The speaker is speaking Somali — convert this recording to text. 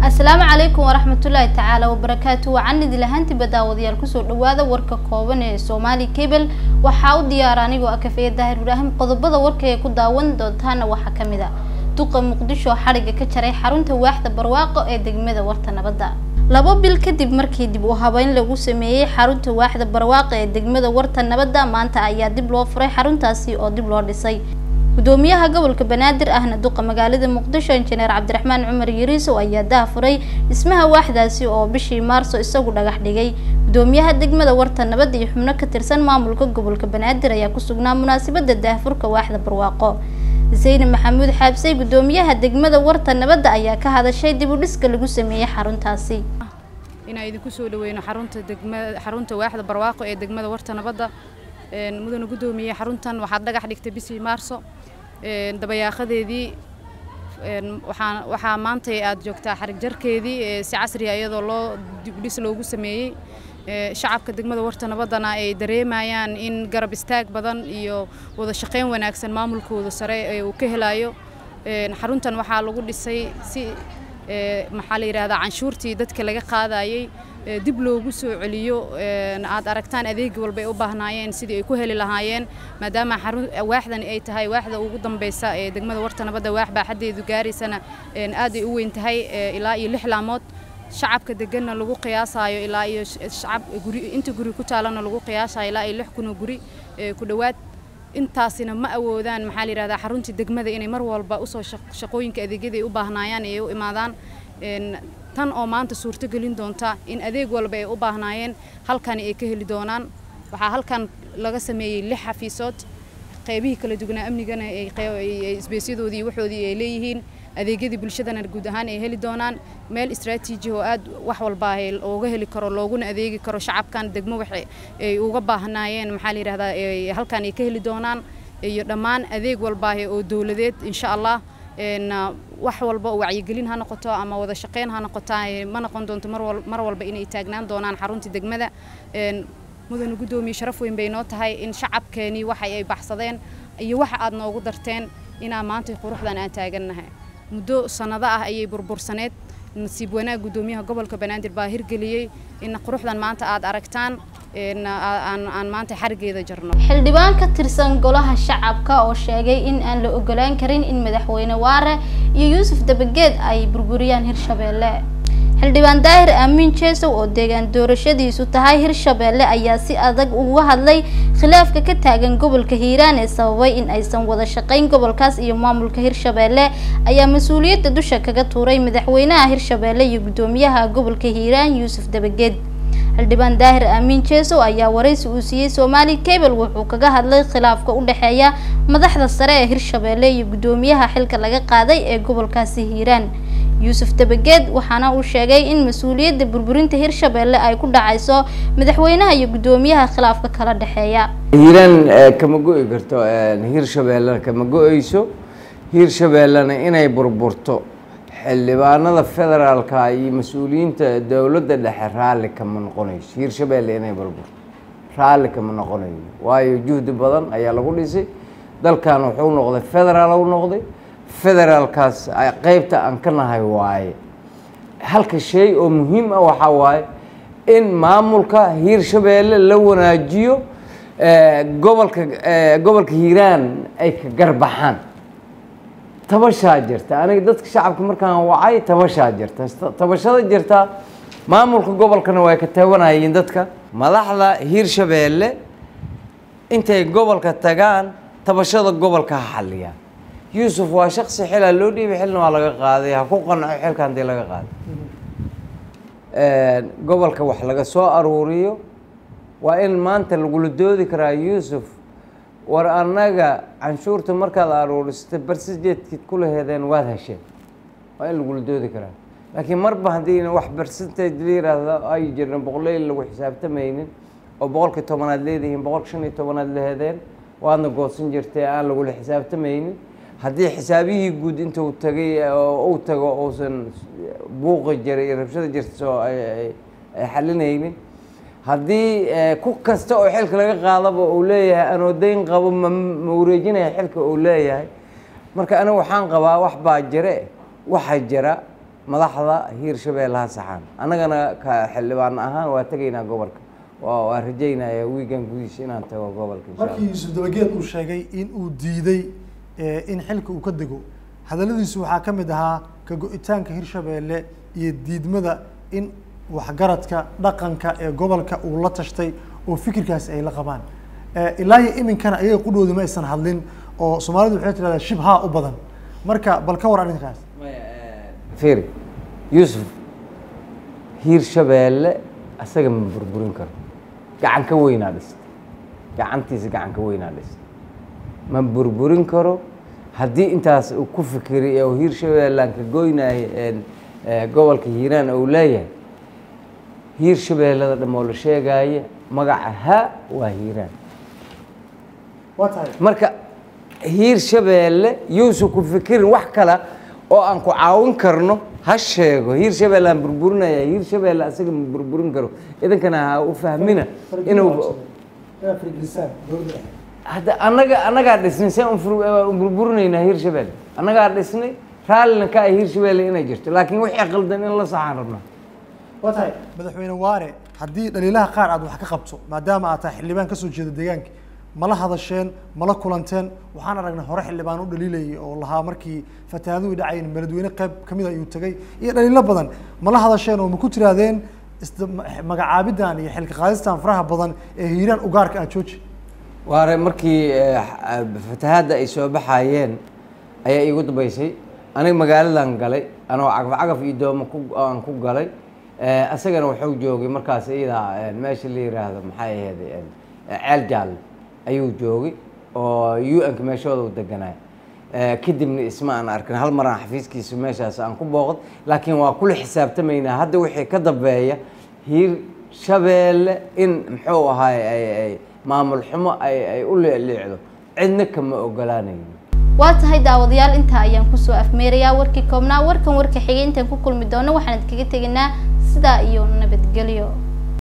asalaamu calaykum waraxmatullaahi tacaala wabarakaatu wacan idil ahaantiba daawadayaal kusoo dhawaada warka kooban ee soomaali cable waxaa u diyaara anigoo ah kafeeye daahir ibraahim qodobada warka ee ku daawan doontaana waxaa kamid a duqa muqdisho xadhigga ka jaray xarunta waaxda barwaaqo ee degmada warta nabadda labo bil kadib markii dib u habeyn lagu sameeyey xarunta waaxda barwaaqo ee degmada warta nabadda maanta ayaa dib loo furay xaruntaasi oo dib loo dhisay gudoomiyaha gobolka banaadir ahna duqa magaalada muqdisho injineer cabdiraxmaan cumar yariisow ayaa daahfuray dhismaha waaxdaasi oo bishii maarso isagu dhagax dhigay gudoomiyaha degmada warta nabadda iyo xubno ka tirsan maamulka gobolka banaadir ayaa ku sugnaa munaasabada daahfurka waaxda barwaaqo sayne maxamuud xaabsey gudoomiyaha degmada warta nabadda ayaa ka hadashay dib u dhiska lagu sameeyey xaruntaasi inaan idinku soo dhaweyno xarunta degmada xarunta waaxda barwaaqo ee degmada warta nabadda mudana gudoomiye xaruntan waxaad dhagax dhigtay bishii maarso dabayaaqadeedii waxaa waxaa maanta aad joogtaa xarig jarkeedii si casriya iyadoo loo dibdhis loogu sameeyey shacabka degmada warta nabaddana ay dareemayaan in garab istaag badan iyo wada shaqayn wanaagsan maamulkooda sare ee uu ka helayo xaruntan waxaa lagu dhisay si maxaa la yidhahdaa canshuurtii dadka laga qaadayey dib loogu soo celiyo aad aragtaan adeeg walba ay u baahnaayeen sidii ay ku heli lahaayeen maadaama waaxdan ay tahay waaxda ugu dambeysa ee degmada warta nabadda waax baaxaddeedu gaaraysana aad ay u weyn tahay ilaa iyo lix laamood shacabka deganna lagu qiyaasayo ilaa iyo shacab guri inta guri ku taalana lagu qiyaasayo ilaa iyo lix kunoo guri ku dhowaad intaasina ma awoodaan maxaa la yidhahdaa xaruntii degmada inay mar walba usoo shaqooyinka adeegyada ay u baahnaayaan ee u imaadaan tan oo maanta suurto gelin doonta in adeeg walba ay u baahnaayeen halkani ay ka heli doonaan waxaa halkan laga sameeyey lix xafiisood qaybihii kala duwanaa amnigana isbeesyadoodii iyo waxoodii ay leeyihiin adeegyadii bulshadana guud ahaan ay heli doonaan meel istraatiiji oo aad wax walba ooga heli karo looguna adeegi karo shacabkan degmo wax ay uga baahnaayeen maxaa la yidhahdaa halkan ay ka heli doonaan iyo dhammaan adeeg walba oo dowladeed insha allah wax walba oo wacyigelin ha noqoto ama wada shaqeyn ha noqota ma noqon doonto mar walba inay taagnaan doonaan xarunta degmada mudana guddoomiye sharaf weyn bay noo tahay in shacabkeenii waxa ay baxsadeen iyo waxa aad noogu darteen inaa maanta quruxdan aan taagannahay muddo sannado ah ayay burbursaneed nasiib wanaag guddoomiyaha gobolka banaadir baa hirgeliyey in quruxdan maanta aad aragtaan aan maanta xarigeeda jarno xildhibaan ka tirsan golaha shacabka oo sheegay in aan la ogolaan karin in madaxweyne waare iyo yuusuf dabageed ay burburiyaan hirshabeelle xildhibaan daahir aamin jeesow oo deegaan doorashadiisu tahay hirshabeelle ayaa si adag uga hadlay khilaafka ka taagan gobolka hiiraan ee sababay in aysan wada shaqayn gobolkaas iyo maamulka hirshabeelle ayaa mas-uuliyadda dusha kaga tuuray madaxweynaha hirshabeelle iyo guddoomiyaha gobolka hiiraan yuusuf dabageed xildhibaan daahir aamin jeesow ayaa waraysi uu siiyey soomaali cable wuxuu kaga hadlay khilaafka u dhexeeya madaxda sare ee hirshabeelle iyo guddoomiyaha xilka laga qaaday ee gobolkaasi hiiraan yuusuf dabageed waxaana uu sheegay in mas-uuliyadda burburinta hirshabeelle ay ku dhacayso madaxweynaha iyo guddoomiyaha khilaafka kala dhexeeya hiiraan kama go-i karto hirshabeellena kama go-eyso hirshabeellena inay burburto xildhibaanada federaalka iyo mas-uuliyiinta dowladda dhexe raalli kama noqonayso hiirshabeelle inay burburto raalli kama noqonayo waayo juhdi badan ayaa lagu dhisay dalkan wuxuu noqday federaal u noqday federaalkaas qeybta aan ka nahay waaye halka shay oo muhiim ah waxaa waaye in maamulka hiirshabeelle la wanaajiyo gobolka gobolka hiiraan ay ka garbaxaan tabashaa jirta aniga dadka shacabka markaan wacay tabashaa jirta tabashada jirta maamulka gobolkana way ka tabanayeen dadka madaxda hiirshabeelle intay gobolka tagaan tabashada gobolka ha xaliyaan yuusuf waa shaksi xilaa loo dhiibay xilna waa laga qaaday ha ku qanco xilka hadii laga qaaday gobolka wax laga soo aruuriyo waa in maanta lagula doodi karaa yuusuf war annaga canshuurta markaad aruurisata barsijeedkid kula hedeen waad hesheen waa in lagula doodi karaa laakiin marba haddii wax barsentage la yiraahdo ay jirna boqoleyl lagu xisaabtamaynin oo boqolkii tobanaad leedihiin boqolka shan iyo tobanaad la hedeen waadna goodsan jirtay aan lagula xisaabtamaynin haddii xisaabihii guud intuu tagay oo uu tago uusan buuqi jiray iyo rabshada jirta soo ay xalinaynin haddii ku kasta oo xilka laga qaadaba uu leeyahay anoo dayn qabo ma ma wareejinaya xilka uu leeyahay marka aniga waxaan qabaa wax baa jire waxa jira madaxda hiirshabeelle ha saxaan annagana ka xildhibaan ahaan waa tegaynaa gobolka waa waa rajaynayaa wiigan gudihiisa inaan tago gobolka insha markii allah yuusuf dabageed uu sheegay in uu diiday eh, in xilka uu ka dego hadalladiisu waxaa ka mid ahaa ka go-itaanka hirshabeelle iyo diidmada in waxgaradka dhaqanka ee gobolka uu la tashtay oo fikirkaasi ay la qabaan Eh, ilaa iyo iminkana ayaga qudhooda ma aysan hadlin oo soomaalidu waxay tidhahdaa shibhaa u badan marka bal ka war arrinkaas fiiri yuusuf hiirshabeelle asaga ma burburin karo gacan ka weynaa dhistay gacantiisa gacan ka weynaa dhistay ma burburin karo haddii intaas uu ku fikiray oo hiirshabeellaan ka goynaayo een, ee, gobolka hiiraan uu leeyahay hiirshabeellada dhamoo la sheegaayo magaca ha waa hiiraan waa tahay marka hiirshabeelle yuusan ku fikirin wax kale oo aan ku caawin karno ha sheego hiirshabeelle aan burburinaya hiirshabeelle asaga ma burburin karo idinkana ha u fahmina inuu hadda annaga annagaa dhisnay see un burburinaynaa hiirshabeelle annagaa dhisnay raallina ka ah hiirshabeelle inay jirto laakiin wixii qaldan in la saxaan rabnaa waa tahay madaxweyne waare haddii dhaliilaha qaar aad wax ka qabto maadaama aad tahay xildhibaan kasoo jeeda deegaanka mala hadasheen mala kulanteen waxaan aragnay hore xildhibaan u dhaliilayay oo lahaa markii fatahaaduhu dhacayn beledweyne qayb kamid ayuu tegay iyo dhaliilo badan mala hadasheen oo ma ku tirahdeen isda magacaabidan iyo xilka qaadistan faraha badan ee hiiraan ugaarka ah jooji waare markii eh, x- fatahaadda ay soo baxayeen ayaa iigu dambeysay aniga magaaladan galay anoo cagaf cagaf iyo doomo ku aan ku galay Eh, asagana wuxuu joogay markaas iyadaa eh, meesha la yiraahdo maxay ahayd eh, ceel jaalle ayuu joogay oo u n-ka meeshooda u deganay Eh, kadibna isma aan arkin hal maraan xafiiskiisa meeshaas aan ku booqd laakiin waa kula xisaabtamaynaa hadda wixii ka dambeeya hiir shabeelle in muxuu ahaay ay ay maamul xumo ay ay u leecleecdo cidna kama ogolaanayn waa tahay daawadayaal intaa ayaan kusoo afmeerayaa warkii koobnaa warkan warka xigay intaan ku kulmi doono waxaan idinkaga tegaynaa sidaa iyo nabadgelyo